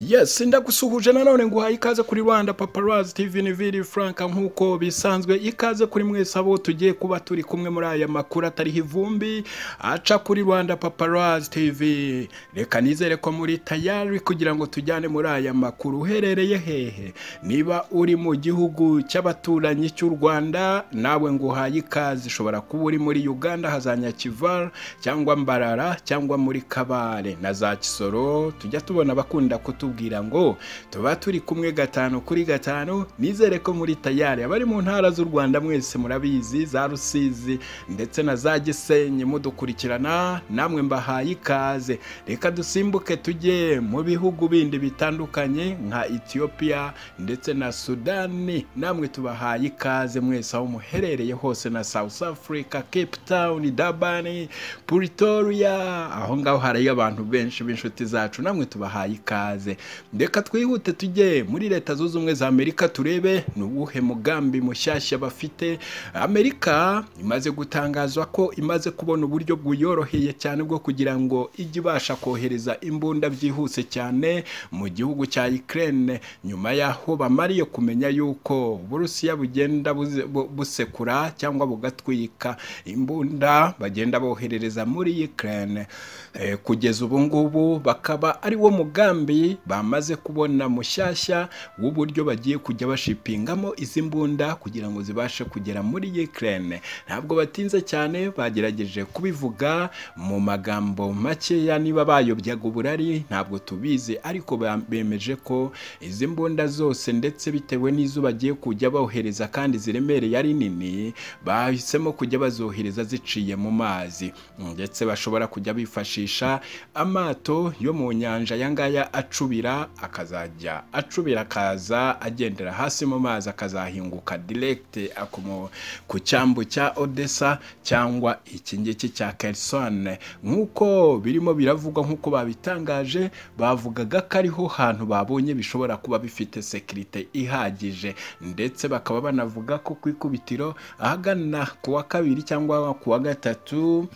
yes ndagusuhuje nanone nguhaye ikaze kuri rwanda paparazi tv ni viri frank nk'uko bisanzwe ikaze kuri mwese abo tugiye kuba turi kumwe muri aya makuru atariho ivumbi aca kuri rwanda paparazi tv reka nizere ko muri tayari kugira ngo tujyane muri aya makuru uherereye hehe niba uri mu gihugu cy'abaturanyi cy'u rwanda nawe nguhaye ikaze ushobora kuba uri muri uganda hazanya kivara cyangwa mbarara cyangwa muri kabare na za kisoro tujya tubona abakunda kutubwira ngo tuba turi kumwe gatanu kuri gatanu nizere ko muri tayari abari mu ntara z'u rwanda mwese murabizi za rusizi ndetse na za gisenyi mudukurikirana namwe mbahaye ikaze reka dusimbuke tujye mu bihugu bindi bitandukanye nka etiyopiya ndetse na sudani namwe tubahaye ikaze mwese aho muherereye hose na south africa cape town dabani pretoria aho ngaho hariyo abantu benshi b'inshuti zacu namwe tubahaye ikaze reka twihute tujye muri leta zunze ubumwe za amerika turebe ni uwuhe mugambi mushyashya bafite amerika imaze gutangazwa ko imaze kubona uburyo bwiyoroheye cyane bwo kugira ngo ijye ibasha kohereza imbunda byihuse cyane mu gihugu cya ukraine nyuma y'aho bamariye kumenya yuko uburusiya bugenda buze- bu- busekura cyangwa bugatwika imbunda bagenda boherereza muri ukraine Eh, kugeza ubu ngubu bakaba ari wo mugambi bamaze kubona mushyashya w'uburyo bagiye kujya bashipingamo izi mbunda kugira ngo zibashe kugera muri ukraine ntabwo batinze cyane bagerageje kubivuga mu magambo makeya niba bayobyaga uburari ntabwo tubizi ariko ba- bemeje ko izi mbunda zose ndetse bitewe n'izo bagiye kujya bohereza kandi ziremereye ari nini bahisemo kujya bazohereza ziciye mu mazi ndetse bashobora kujya bifashisha amato yo mu nyanja aya ngaya acubira akazajya acubira akaza agendera hasi mu mazi akazahinguka direkite akomo ku cyambu cya odessa cyangwa iki ngiki cya kerisone nk'uko birimo biravugwa nk'uko babitangaje bavugaga ko ariho hantu babonye bishobora kuba bifite sekirite ihagije ndetse bakaba banavuga ko ku ikubitiro ahagana ku wa kabiri cyangwa ku wa gatatu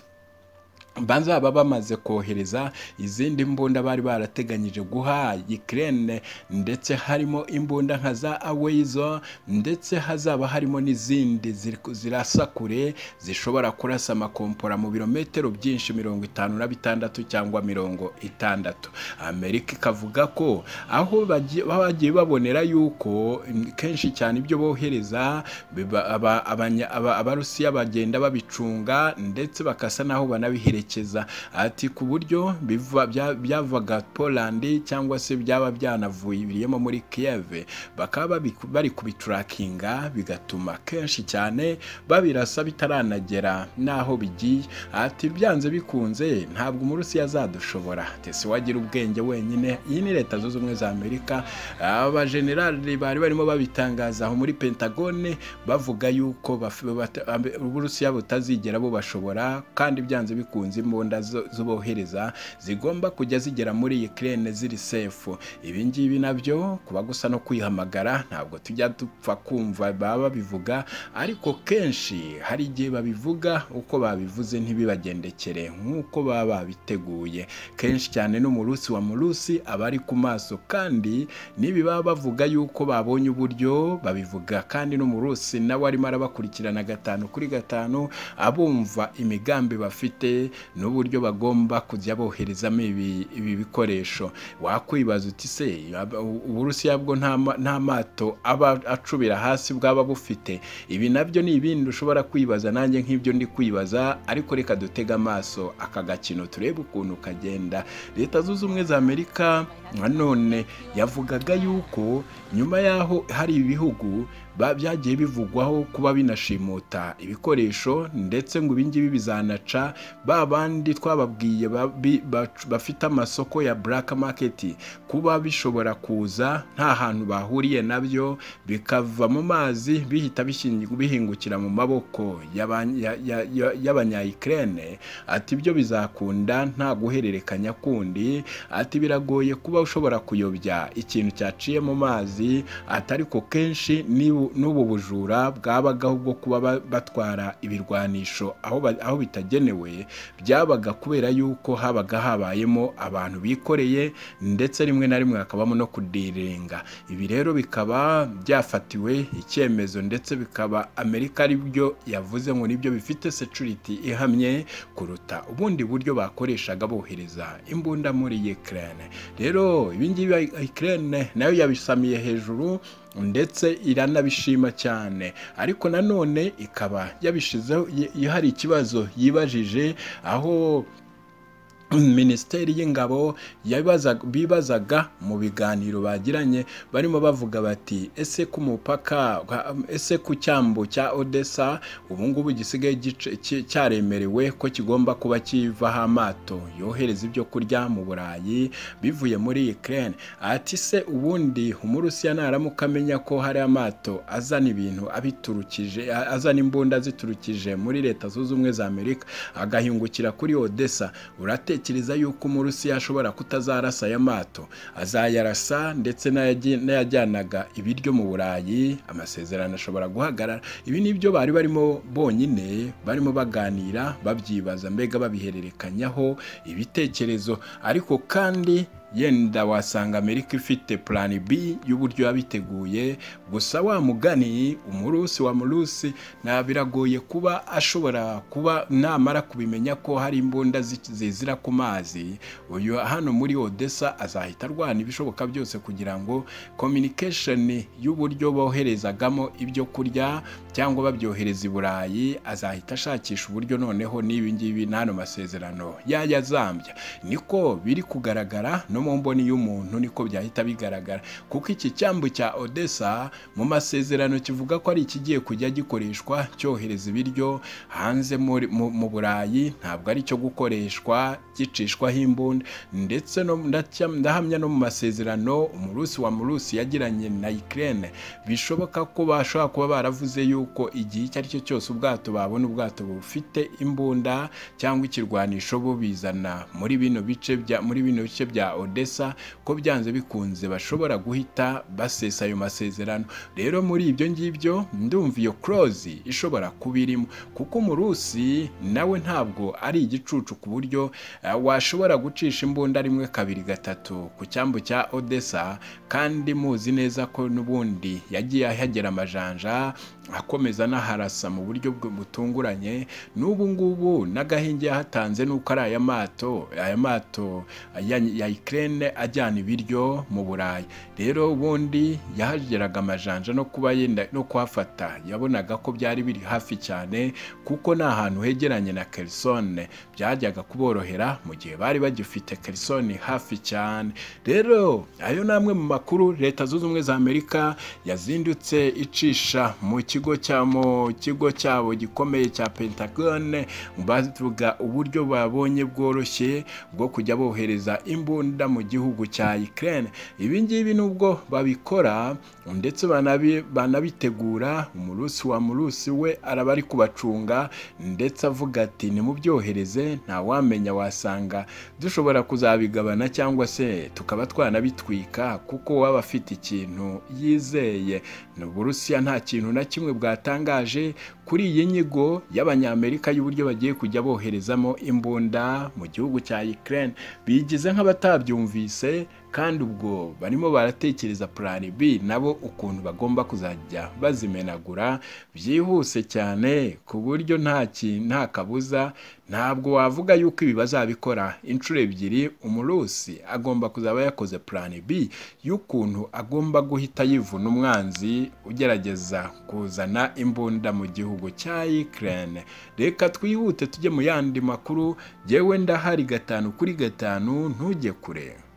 bazaba bamaze kohereza izindi mbunda bari barateganyije guha Ukraine ndetse harimo imbunda nka za Aweizo ndetse hazaba harimo n'izindi ziri- zirasa kure zishobora kurasa amakompora mu birometero byinshi mirongo itanu na bitandatu cyangwa mirongo itandatu Amerika ikavuga ko aho bagiye- bagiye babonera yuko mm, kenshi cyane ibyo bohereza biba- aba- abanya- aba- abarusiya bagenda babicunga ndetse bakasa naho banabiherekeza ati ku buryo biva- bya- byavaga polandi cyangwa se byaba byanavuyemo muri kiyeve bakaba babi- bari kubiturakinga bigatuma kenshi cyane babirasa bitaranagera n'aho bigiye ati byanze bikunze ntabwo umurusiya azadushobora tese wagira ubwenge wenyine iyi ni leta zunze ubumwe za amerika abajenerali bari barimo babitangaza aho muri pentagone bavuga yuko baf- bata- ambe- uburusiya butazigera bubashobora kandi byanze bikunze imbunda zo- zubohereza zigomba kujya zigera muri ukraine ziri sefu ibi ngibi nabyo kuba gusa no kwihamagara ntabwo tujya dupfa kumva baba babivuga ariko kenshi hari igihe babivuga uko babivuze ntibibagendekere nk'uko baba babiteguye kenshi cyane n'umurusi wa murusi aba ari ku maso kandi n'ibi baba bavuga yuko babonye uburyo babivuga kandi n'umurusi nawe arimo arabakurikirana gatanu kuri gatanu abumva imigambi bafite n'uburyo bagomba kujya boherezamo ibi, ibi bikoresho wakwibaza uti se ab- u- uburusiya bwo nta ma- nta mato aba acubira hasi bwaba bufite ibi nabyo ni ibindi ushobora kwibaza nanjye nk'ibyo ndi kwibaza ariko reka dutege amaso aka gakino turebe ukuntu kagenda leta zunze ubumwe za amerika nanone yavugaga yuko nyuma y'aho hari ibihugu ba- byagiye bivugwaho kuba binashimuta ibikoresho ndetse ngo ibingibi bizanaca ba bandi twababwiye ba- bi- bac- bafite amasoko ya black market kuba bishobora kuza nta hantu bahuriye nabyo bikava mu mazi bihita bishingi- bihingukira mu maboko y'abanyayikirene ati ibyo bizakunda nta guhererekanya kundi ati biragoye kuba ushobora kuyobya ikintu cyaciye mu mazi atari ko kenshi n'ibu- n'ubu bujura bwabagaho bwo kuba ba- batwara ibirwanisho aho ba- aho bitagenewe byabaga kubera yuko habaga habayemo abantu bikoreye ndetse rimwe na rimwe hakabamo no kudirenga ibi rero bikaba byafatiwe icyemezo ndetse bikaba amerika ari byo yavuze ngo nibyo bifite security ihamye kuruta ubundi buryo bakoreshaga bohereza imbunda muri Ukraine rero ibingibi Ukraine nayo yabisamiye hejuru ndetse iranabishima cyane ariko nanone ikaba yabishizeho y- hari ikibazo yibajije aho minisiteri y'ingabo yabibazaga- bibazaga mu biganiro bagiranye barimo bavuga bati ese ku mupaka ese ku cyambu cya odessa ubu ngubu gisigaye gice- ki- cyaremerewe ko kigomba kuba kivaho amato yohereza ibyo kurya mu burayi bivuye muri ukraine ati se ubundi umurusiya naramuka amenya ko hari amato azana ibintu abiturukije a- azana imbunda aziturukije muri leta zunze ubumwe za amerika agahingukira kuri odessa uratekereza yuko umurusiya ashobora kutazarasa aya mato azayarasa ndetse n'ayaji- n'ayajyanaga ibiryo mu burayi amasezerano ashobora guhagarara ibi ni byo bari barimo bonyine barimo baganira babyibaza mbega babihererekanyaho ibitekerezo ariko kandi yenda wasanga amerika ifite plan b y'uburyo yabiteguye gusa wa mugani umurusi wa murusi na biragoye kuba ashobora kuba namara kubimenya ko hari imbunda zi- zizira ku mazi uyu hano muri odessa azahita arwana ibishoboka byose kugira ngo communication y'uburyo boherezagamo ibyo kurya cyangwa babyohereza i burayi azahita ashakisha uburyo noneho n'ibi ngibi n'ano masezerano yayazambya niko biri kugaragara no mu mboni y'umuntu niko byahita bigaragara kuko iki cyambu cya odessa mu masezerano kivuga ko ari ikigiye kujya gikoreshwa cyohereza ibiryo hanze muri- mu mu burayi ntabwo ari cyo gukoreshwa gicishwaho imbunda ndetse no- ndacya- ndahamya no mu masezerano umurusi wa murusi yagiranye na ukraine bishoboka ko bashobora kuba baravuze yuko igihe icyo ari cyo cyose ubwato babona ubwato bufite imbunda cyangwa ikirwanisho bubizana muri bino bice bya muri bino bice bya odessa ko byanze bikunze bashobora guhita basesa ayo masezerano rero muri ibyo ngibyo ndumva iyo close ishobora kuba irimo kuko umurusi nawe ntabwo ari igicucu ku buryo eh, washobora gucisha imbunda rimwe kabiri gatatu ku cyambu cya odessa kandi muzi neza ko n'ubundi yagiye ahagera amajanja akomeza anaharasa mu buryo bwe butunguranye n'ubu ngubu n'agahinge yahatanze n'uko ari aya mato aya mato ya, ya Ukraine ajyana ibiryo mu Burayi rero ubundi yahageraga amajanja no kuba yenda no kuhafata yabonaga ko byari biri hafi cyane kuko ni ahantu hegeranye na Kherson byajyaga kuborohera mu gihe bari bagifite Kherson hafi cyane rero ayo ni amwe mu makuru leta zunze ubumwe za amerika yazindutse icisha mu kigo cya mu kigo cyabo gikomeye cya pentagone bavuga uburyo babonye bworoshye bwo kujya bohereza imbunda mu gihugu cya ukraine ibi ngibi nubwo babikora ndetse banabi- banabitegura umurusi wa murusi we araba ari kubacunga ndetse avuga ati nimubyohereze ntawamenya wasanga dushobora kuzabigabana cyangwa se tukaba twanabitwika kuko waba afite ikintu yizeye uburusiya nta kintu na kimwe bwatangaje kuri iyi nyigo y'abanyamerika y'uburyo bagiye kujya boherezamo imbunda mu gihugu cya Ukraine bigize nk'abatabyumvise kandi ubwo barimo baratekereza plan B nabo ukuntu bagomba kuzajya bazimenagura byihuse cyane ku buryo nta ki- nta kabuza ntabwo wavuga yuko ibi bazabikora inshuro ebyiri umurusi agomba kuzaba yakoze plan B y'ukuntu agomba guhita yivuna umwanzi ugerageza kuzana imbunda mu gihugu cya Ukraine reka twihute tujye mu yandi makuru yewe ndahari gatanu kuri gatanu ntujye kure